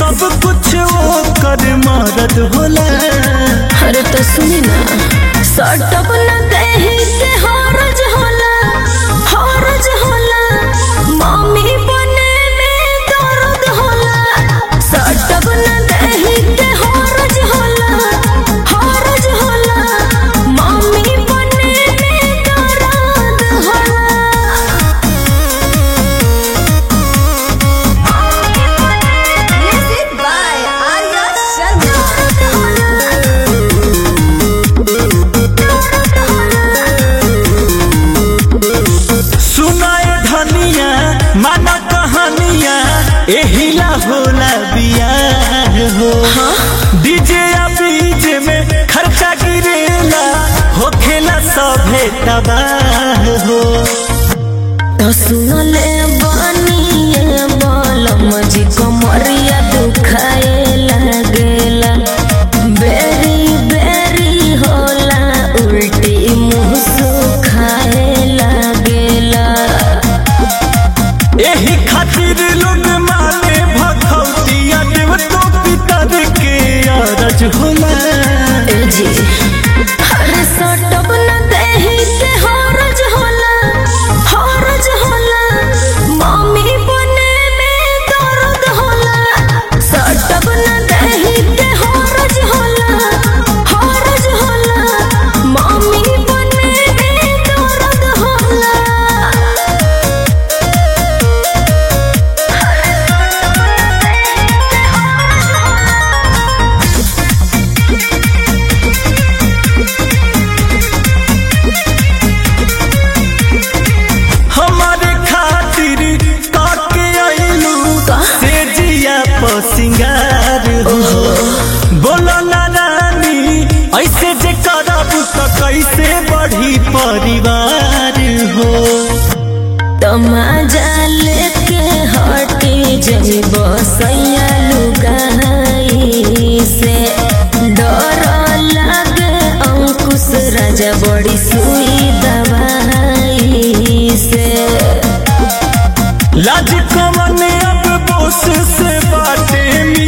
सब कुछ वो कर मरद होला अरे तो सुनी ना सटप न कही के हरज होला हरज होला मम्मी बने में दर्द होला सटप न कही के हरज होला हरज होला मम्मी बने में दर्द होला Music by Arya सुनाए धनिया माना कहानिया एहिला होला बियाह हो डीजे या बीज में खर्चा गिरेला होखेला सभे तबाह हो तो सुनले बनिए बलम जी कमरिया दुखाए लगेला बेरी बेरी होला उल्टी मुंह सुखाए लगेला एही खातिर लोग माने भगवतिया देव तो पितर के अरज होला ए जी अरे सटप न देही के हरज होला हरज होला मम्मी बने में दर्द होला सटप न देही के हरज होला हरज होला मम्मी बने में दर्द होला हमारे खातिर काके आइलू से जिया पर सिंगार हो बोलो ना रानी ऐसे जे करब तो कैसे बढ़ी परिवार हो तमाजा लेके हटी जब सैया लुगाई से डर लागे अंकुश राजा बड़ी सुई दवाई से लाज कमन अब बोस से बाटे मी